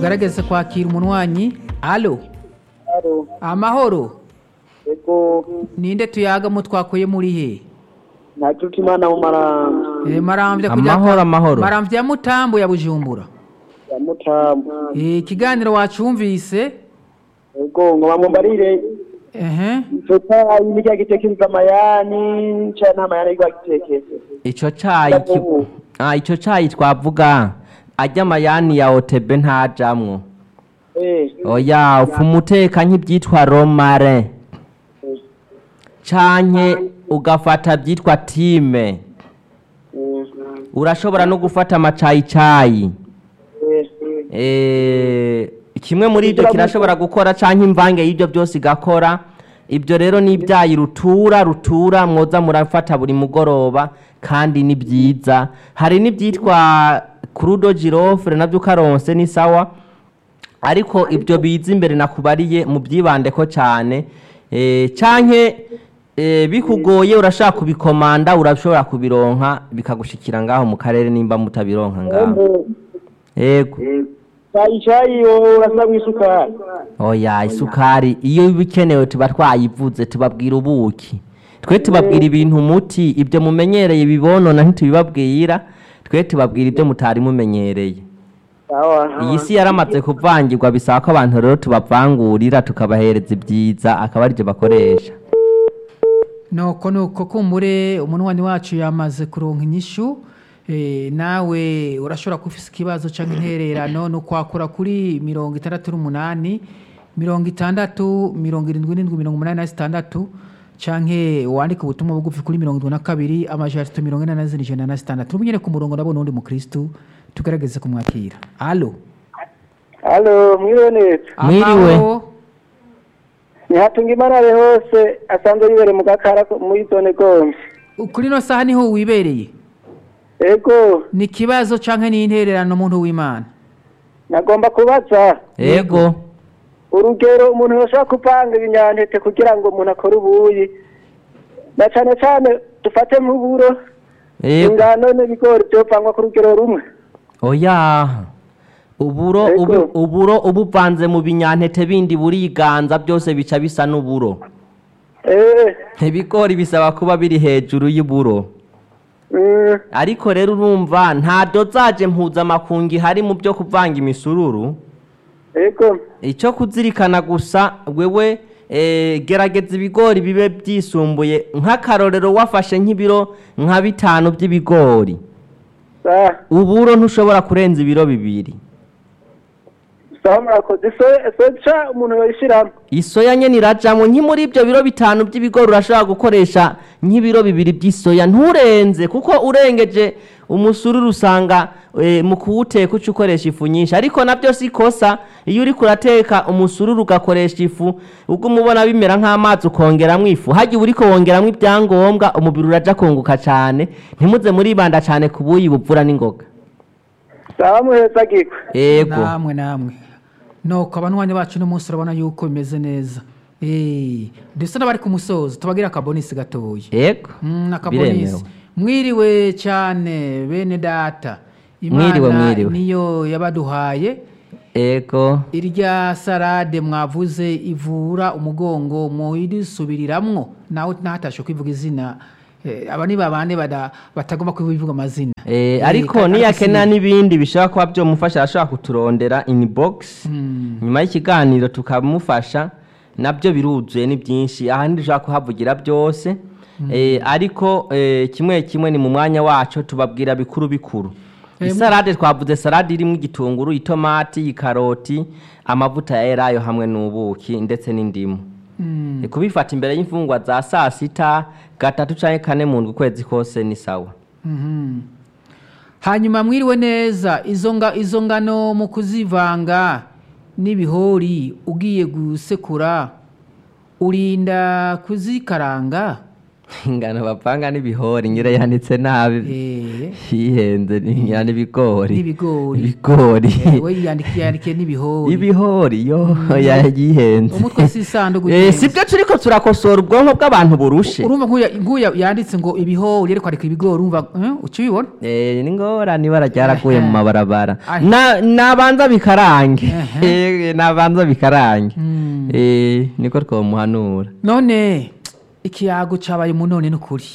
tugaragaze kwakira umunwanyi alo Alo, amahoro ego ninde tuyagamo twakuye muri he ntacuta imana mu maranga Eh, maramvya kujya- Amahoro, amahoro. maramvya ya mutambo ya bujumbura ya mutamu Eh, ikiganiro wacumvise ego ngo bamumbarire ehe ico cayi nirya gitekeriza amayani ca nta mayani ariko agitekeza ico cayi ki- ah, ico cayi twavuga arya amayani ya otb ntajamwo eh oya ufuma uteka nk'ibyitwa romare canke ugafata byitwa time urashobora no gufata amacayicayi Eh, kimwe muri ibyo kirashobora gukora canke imvange y'ibyo byose igakora ibyo rero ni ibyayi rutura rutura mwoza murafata buri mugoroba kandi ni byiza hari n'ibyitwa kurudo girofre nabyo ukaronse ni sawa ariko ibyo biza imbere nakubariye mu byibandeko cyane eh, canke eh, bikugoye urashaka kubikomanda urashobora kubironka bikagushikira ngaho mu karere nimba mutabironka ngaho yego cayi cayi wowe urasabwa isukari oya isukari iyo bikenewe tuba twayivuze tubabwira ubuki twe tubabwira ibintu umuti ibyo mumenyereye bibonona ntitubibabwira twe tubabwira ibyo mutari mumenyereye sawa iyi si yaramaze kuvangirwa bisaba ko abantu rero tubavangurira tukabahereza ibyiza akaba aribyo bakoresha nuko nuko kumbure umunwanyi wacu yamaze kuronka inyishu eh, nawe urashobora kuba ufise ikibazo cyangwa intererano ni ukwakura kuri mirongo itandatu n'umunani mirongo itandatu mirongo irindwi n'indwi mirongo umunani na zitandatu canke wandika ubutumwa bugufi kuri mirongo indwi na kabiri amajana atatu mirongo ine na zine ijana na zitandatu n'ubu nyene ku murongo ndabona uwundi mukristu tugerageze kumwakira alo alo mwiriwe neza Mwiriwe. Amahoro? ntihatunga imarare hose asanzwe yibere mu gakara muri zone gombe kuri ino saha niho wibereye ego ni ikibazo canke ni intererano muntu w'imana nagomba kubaza yego urugero umuntu yoshobora kuvanga ibinyantete kugira ngo umuntu akore ubuyi na cane cane dufate nk'uburo yego ingano n'ibigori vyovangwa ku rugero rumwe oya uburo Ego. ubu- uburo ubuvanze mu binyantete bindi buriganza byose bica bisa n'uburo eh ibigori bisaba kuba biri hejuru y'uburo mm, ariko rero urumva nta dozaje mpuzamakungu ihari mu byo kuvanga imisururu ego icyo kuzirikana gusa wewe eh, gerageza ibigori bibe byisumbuye nk'akarorero wafashe nk'ibiro nka bitanu by'ibigori sa uburo ntushobora kurenza ibiro bibiri sawa murakoze so- soca umuntu yoyishiramo isoya nyene irajamwo nki muri ibyo biro bitanu by'ibigori urashobora gukoresha nk'ibiro bibiri by'isoya nturenze kuko urengeje umusururu usanga eh, mu kuwuteka uca ukoresha ifu nyinshi ariko nabyo si kosa iyo uriko urateka umusururu ugakoresha ifu ubwo umubona bimera nk'amazi ukongeramwo ifu hagiye uriko wongeramwo ibyangombwa umubiri uraja kunguka cane ntimuze muribanda cane ku buyi buvura n'ingoga sawa muhezagirwe yego namwe namwe nuko abanywanyi bacu n'umunsi urabona yuko bimeze neza Eh, ndetse n'abari ku musozo tubagira akabonisi gatoya yego Mm, akabonisi biremewe mwiriwe cyane bene data Mwiriwe, mwiriwe. niyo yabaduhaye yego irya sarade mwavuze ivura umugongo muyisubiriramwo nawe ntatashe kwivuga izina Eh, aba ni babande bada- batagomba kubivuga amazina Eh, Eh, ariko ka- niyakenera agasinya. n'ibindi bishobora kuba byomufasha arashobora kuturondera inbox Mm. nyuma y'ikiganiro tukamufasha nabyo biruzuye ni byinshi ahandi dushobora kuhavugira byose Eh, ariko eh, kimwe kimwe ni mu mwanya wacu tubabwira bikuru bikuru Eh, isarade twavuze sarade irimo igitunguru itomati ikaroti amavuta ya elayo hamwe n'ubuki ndetse n'indimu Mm. Eh, kubifata imbere y'imfungwa za saa sita gatatu canke kane mu ndwi ukwezi kose ni sawa Mhm. hanyuma mwiriwe neza izo nga izo ngano mu kuzivanga n'ibihori ugiye gusekura urinda kuzikaranga ingano bapanga n'ibihori ngira yanditse nabi Eh, hihenze ngira n'ibigori N'ibigori. ibigori eh, we yandikiye yandikiye n'ibihori ibihori yo yayihenze umutwe si isanduku Eh, si byo turiko turakosora ubwonko bw'abantu burushe urumva nk'uya nk'uya yanditse ngo ibihori ariko ariko ibigori urumva eh, uca ubibona Eh, ni ngorane ibara ryaraguye mu Ehe. mabarabara Ai. Na- nabanza bikarange Ehe. Eh, nabanza bikarange Mm. Eh, niko twomuhanura none ikiyago cyabaye munoni n'ukuri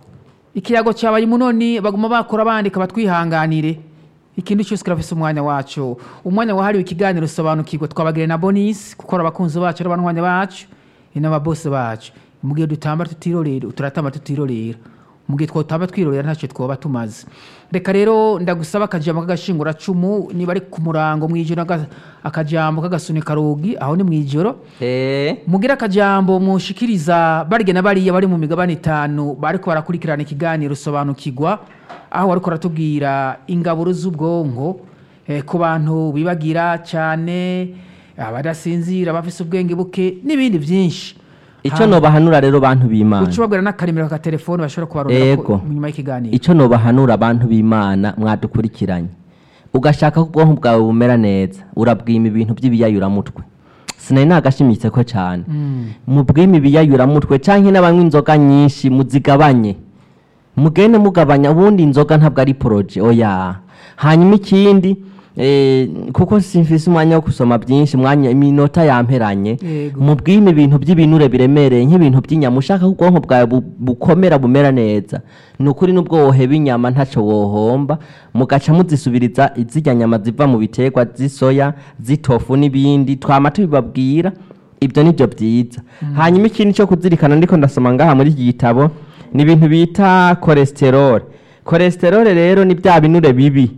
ikiyago cyabaye munoni baguma bakora bandika batwihanganire ikintu cyose kirafise umwanya wacu umwanya wahariwe ikiganiro sobanukirwa twabagire na bonisi kuko ari abakunzi bacu ari abanywanya bacu ni n'ababosi bacu mu gihe dutamba tutirorera turatamba tutirorera mu gihe twotamba twirorera ntacyo twoba tumaze reka rero ndagusaba akajambo k'agashinguracumu niba ari ku murango mu ijoro aga- akajambo k'agasunika rugi aho ni mu ijoro Eh, mugira akajambo mushikiriza barya na bariya bari mu migabane itanu bariko barakurikirana ikiganiro sobanukirwa aho bariko baratubwira ingaburo z'ubwonko eh, ku bantu bibagira cyane abadasinzira abafise ubwenge buke n'ibindi byinshi ico nobahanura rero bantu b'imana uca ubabwira n'akarimero ka telefone bashobora kubarondera Ego. ku- nyuma y'ikiganiro icyo nobahanura abantu b'imana mwadukurikiranye ugashaka ko ubwonko bwawe bumera neza urabwima ibintu by'ibiyayuramutwe sinari nagashimitse ko cyane mubwime ibiyayuramutwe cyangwa n'abanywa inzoga nyinshi muzigabanye mugende mugabanya ubundi inzoga ntabwo ari poroje oya hanyuma ikindi eh, kuko simfise umwanya wo gusoma byinshi umwanya iminota yamperanye Yego. mubwime ibintu by'ibinure biremereye nk'ibintu by'inyama ushaka ko ubwonko bwawe bu- bukomera bumera neza ni ukuri n'ubwo woheba inyama ntacyo wohomba mugaca muzisubiriza izirya nyama ziva mu biterwa z'isoya z'itofu n'ibindi twama tubibabwira ibyo ni byo byiza hanyuma ikindi cyo kuzirikana ndiko ndasoma ngaha muri iki gitabo ni ibintu bita cholesterol cholesterol rero ni bya binure bibi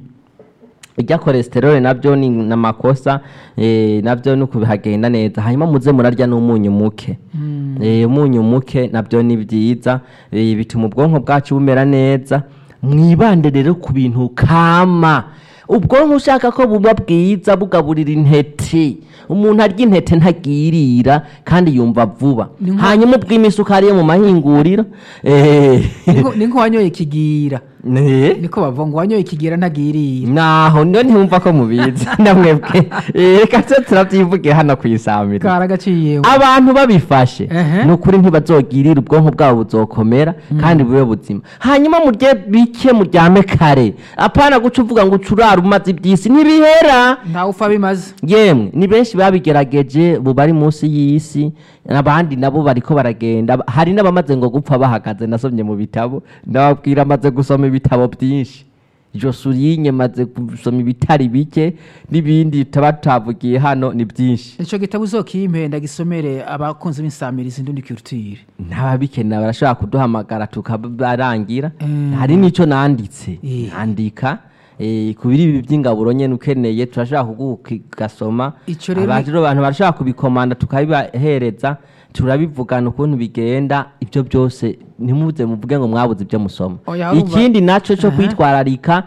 ijya cholesterol nabyo ni namakosa eh, nabyo nuko bihagenda neza hanyuma muze murarya n'umunyu muke eh, umunyu muke nabyo ni byiza eh, bituma ubwonko bwacu bumera neza mwibande rero ku bintu kama ubwonko ushaka ko buba bwiza bugaburira intete umuntu arya intete ntagirira kandi yumva vuba Ni nko- hanyuma ubwima isukari yo mu mahinguriro eh, Niko- ni nk'uwanyoye ikigira ne- niko bavuga ngo uwanyoye ikigira ntagirira naho niyo ntiwumva ko mubizi namwebwe Eh, reka tse turabyivuge hano ku isamiro karagaciyeho abantu babifashe Ehe. ni ukuri ntibazogirira ubwonko bwabo buzokomera kandi bube buzima hanyuma murye bike muryame kare apana guca uvuga ngo ucurara umaze iby'isi ntibihera ntawe upfa bimaze yemwe ni benshi babigerageje ubu bari munsi y'isi abandi nabo bariko baragenda hari n'abamaze ngo gupfa bahagaze nasomye mu bitabo ndababwira amaze gusoma ibitabo byinshi josurinye maze gusoma ibitari bike n'ibindi tutaba tutavugiye hano ni byinshi icyo gitabo uzokimpe ndagisomere abakunzi b'insamirizi ndundi culture n'ababikenera barashobora kuduhamagara tukabarangira Mm. hari n'icyo nanditse Eh. nandika eh, ku biri ibi by'ingaburo nyene ukeneye turashobora kugasoma Ico rero ni- abantu barashobora kubikomanda tukabibahereza turabivugana ukuntu bigenda ibyo byose ntimuze muvuge ngo mwabuze ibyo musoma Oya, urumva- ikindi naco cyo Aha. kwitwararika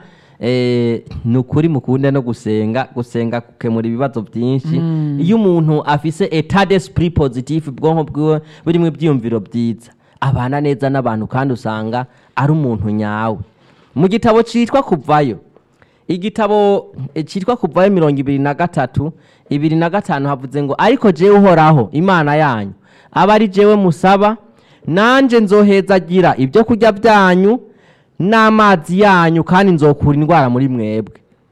eh, ni ukuri mukunde no gusenga gusenga gukemura ibibazo byinshi iyo umuntu afise etat d'esprit positif ubwonko bwiwe burimo ibyiyumviro byiza abana neza n'abantu kandi usanga ari umuntu nyawe mu gitabo cyitwa kuvayo igitabo eh, cyitwa kuvayo mirongo ibiri na gatatu ibiri na gatanu havuze ngo ariko jewe uhoraho imana yanyu aba ari jewe musaba nanje nzohezagira ibyo kurya byanyu n'amazi yanyu kandi nzokura indwara muri mwebwe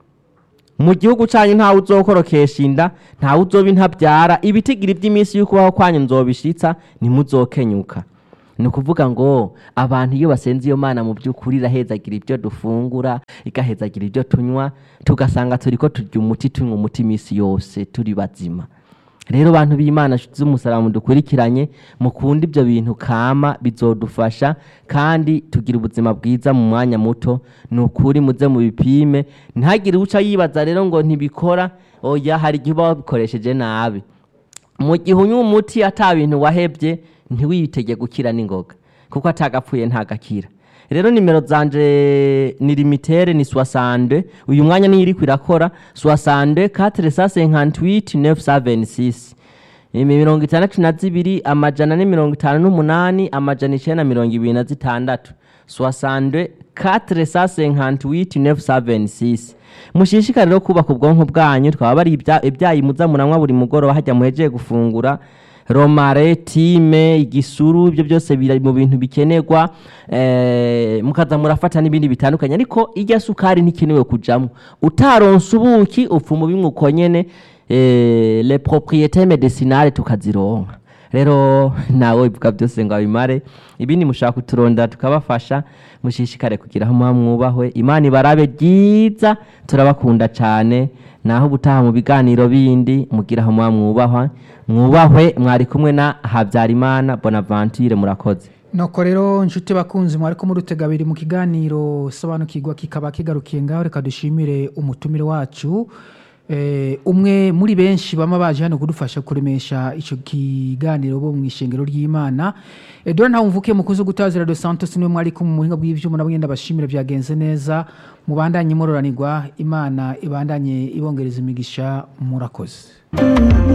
mu gihugu cyanyu ntawe uzokorokesha inda ntawe uzoba intabyara ibitigiri by'iminsi y'ukubaho kwanyu nzobishitsa ntimuzokenyuka ni ukuvuga ngo abantu iyo basenze iyo mana mu by'ukuri irahezagira ibyo dufungura igahezagira ibyo tunywa tugasanga turi ko turya umuti tunywa umuti iminsi yose turi bazima rero bantu b'imana nshuti z'umusaraba dukurikiranye mukunda ibyo bintu kama bizodufasha kandi tugira ubuzima bwiza mu mwanya muto ni ukuri muze mu bipime ntihagire uca yibaza rero ngo ntibikora oya hari igihe uba wabikoresheje nabi mu gihe unywa umuti ata bintu wahebye ntiwitege gukira n'ingoga kuko atagapfuye ntagakira rero nimero zanje ni limitere ni soixante uyu mwanya niyo iriko irakora soixante quatre cent cinquante huit neuf cent vingt six mirongo itandatu na zibiri amajana ane mirongo itanu n'umunani amajana icenda na mirongo ibiri na zitandatu soixante quatre cent cinquante huit neuf cent vingt six mushishikare rero kubaka ubwonko bwanyu twaba bari ibya- ibyayi muza muranywa buri mugoroba hajya muhejeye gufungura romare time igisuru ibyo byose biri mu bintu bikenerwa eh, mukaza murafata n'ibindi bitandukanye ariko irya sukari ntikenewe kujamo utaronse ubuki upfuma bimwe uko nyene eh, les propriétés médicinales tukazironka rero nawe bivuga byose ngo abimare ibindi mushaka kuturondera tukabafasha mushishikare kugira aho muba mwubahwe imana ibarabe ryiza turabakunda cyane naho ubutaha mu biganiro bindi mugira aho muba mwubahwa mwubahwe mwari kumwe na habyarimana bonaventure murakoze nuko rero inshuti bakunzi mwari ko murutega abiri mu kiganiro sobanukirwa kikaba kigarukiye ngaho reka dushimire umutumire wacu Eh, umwe muri benshi bama baje hano kudufasha kuremesha icyo kiganiro bo mu ishengero ry'imana edouard ntawumvuke mukuzi gutazira dos santos niwe mwari kumwe mu buhinga bw'ivyuma nabo ngenda bashimire byagenze neza mubandanye mororanirwa imana ibandanye ibongereza imigisha murakoze